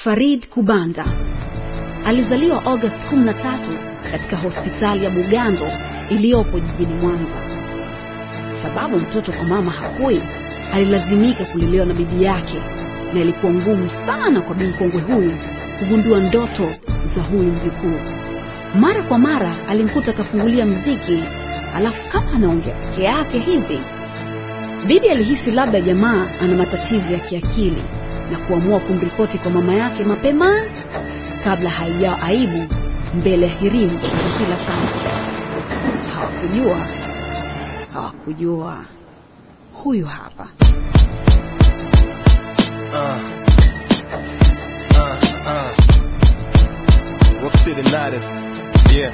Farid Kubanda alizaliwa August 13 katika hospitali ya Bugando iliyopo jijini Mwanza. Sababu mtoto kwa mama hakui, alilazimika kulelewa na bibi yake, na ilikuwa ngumu sana kwa bi mkongwe huyu kugundua ndoto za huyu mjukuu. Mara kwa mara alimkuta akafungulia mziki, alafu kama anaongea peke yake hivi. Bibi alihisi labda jamaa ana matatizo ya kiakili na kuamua kumripoti kwa mama yake mapema kabla haijao aibu mbele ya hirimu za kila tangu. Hawakujua, hawakujua. Huyu hapa Uh, uh, uh. Whoop City United. Yeah.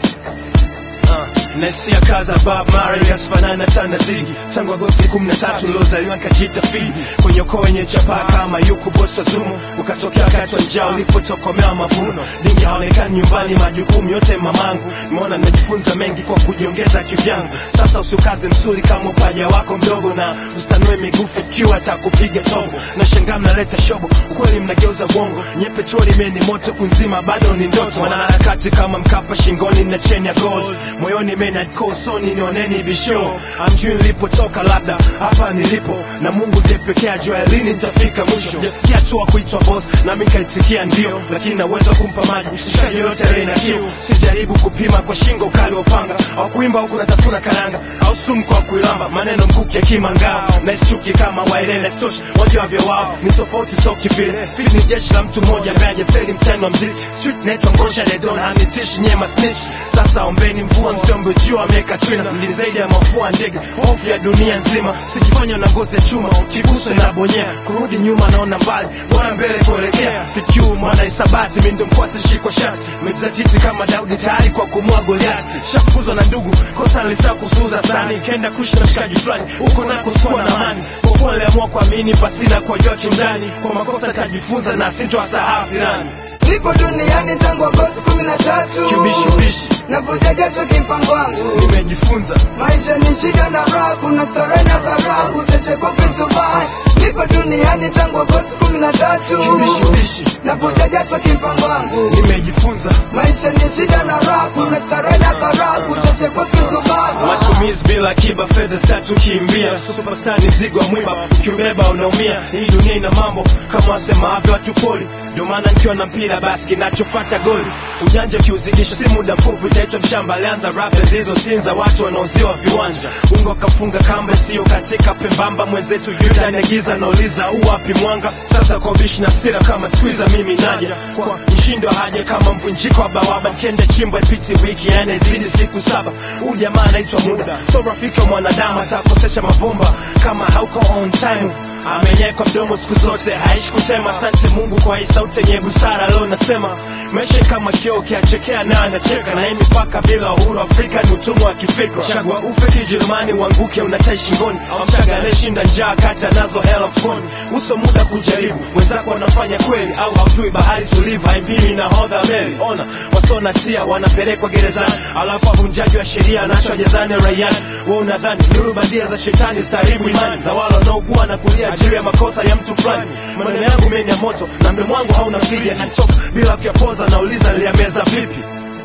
Uh, naisia kaza Bob Marley asifanana na Tanazigi tangu Agosti 13 uliozaliwa nikajita fidi kwenye ukoo wenye chapaa kama yuku bosi wa Zumu ukatokea wakati wa njaa ulipotokomea mavuno dingi haonekani nyumbani majukumu yote mamangu nimeona nimejifunza mengi kwa kujiongeza kivyangu sasa usiukaze msuli kama upaja wako mdogo na usitanue migufu ikiwa atakupiga tobo na shangaa mnaleta shobo ukweli mnageuza uongo nye petroli meni moto kunzima bado ni ndoto wanaharakati kama mkapa shingoni na cheni ya gold moyoni menadkosoni nioneni bisho amjui nilipotoka labda hapa nilipo na mungu ndiye pekee ajua lini nitafika mwisho jafikia tu kuitwa boss nami nikaitikia ndio lakini naweza kumpa maji mshikaji yoyote aliye na kiu sijaribu kupima kwa shingo ukali wa upanga au kuimba huku natafuna karanga au sumu kwa kuilamba maneno mkuki ya kimangao na isichuki kama waelele stoshi wajua vya wao ni tofauti so kivile fili ni jeshi la mtu mmoja ambaye hajafeli mtani wa mziki street naitwa ngosha dedon hanitishi nyema snitch sasa ombeni mvua msiombe jua ameweka trina ni zaidi ya mafua ndege hofu ya dunia nzima sijifanya na ngozi ya chuma ukiguswa na bonyea kurudi nyuma naona mbali bora mbele kuelekea fikiu mwana isabati mindo mkwasi shikwa shati mejizatiti kama daudi tayari kwa kumua goliati shafukuzwa na ndugu kosa nilisa kusuza sani kenda kushi na mshikaji fulani huko nako sikuwa na mani kwa kuwa niliamua kuamini pasina kuwajua kiundani kwa makosa tajifunza na sintowasahau sirani Nipo duniani tangu Agosti kumi na tatu kibishubishi navuja jasho kimpango wangu nimejifunza maisha ni shida na raha kuna starehe na dharau utachekwa vizubaya nipo duniani tangu Agosti kumi na tatu kibishubishi navuja jasho kimpango wangu nimejifunza maisha ni shida na raha kuna starehe na dharau utachekwa vizubaya matumizi bila akiba fedha zitatukimbia superstar ni mzigo wa mwiba ukiubeba unaumia hii dunia ina mambo kama wasemavyo watu poli ndio maana nikiwa na mpira basi kinachofata goli ujanja ukiuzidisha si muda mfupi utaitwa mshamba alianza rap zilizotinza watu wanaoziwa viwanja ungo kafunga kamba isiyo katika pembamba mwenzetu yuda negiza nauliza u wapi mwanga sasa kwa bishi na sira kama squeezer mimi naja kwa mshindo haja kama mvunjiko wa bawaba kende chimbo ipiti wiki yani zidi siku saba huu jamaa anaitwa muda so rafiki wa mwanadamu atakosesha mavumba kama hauko on time amenyekwa mdomo siku zote haishi kusema asante mungu kwa hii sauti yenye busara leo nasema maisha kama kioo ukiachekea naye anacheka na hii mipaka bila uhuru afrika ni utumwa wa kifikra chagua ufe kijerumani uanguke unatai shingoni au mshaga anayeshinda njaa kati anazo hela mfukoni uso muda kujaribu wenzako wanafanya kweli au haujui bahari tulivu haimbili na hodha meli ona wasona tia wanapelekwa gerezani alafu wavunjaji wa sheria anachwa jezani raiani we unadhani nuru bandia za shetani zitaribu imani za wale wanaougua na kulia juu ya makosa ya mtu fulani maneno yangu meni ya moto na mdomo wangu hauna mlija nachoka bila kuyapoza nauliza niliyameza vipi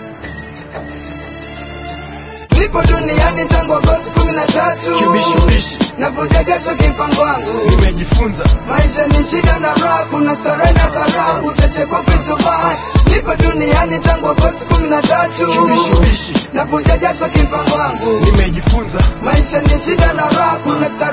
nipo duniani tangu Agosti kumi na tatu kibishubishi navuja jasho kimpango wangu nimejifunza maisha ni shida na raha kuna starehe na dharau utachekwa vizubaya nipo duniani tangu Agosti kumi na tatu kibishubishi navuja jasho kimpango wangu nimejifunza maisha ni shida na raha kuna starehe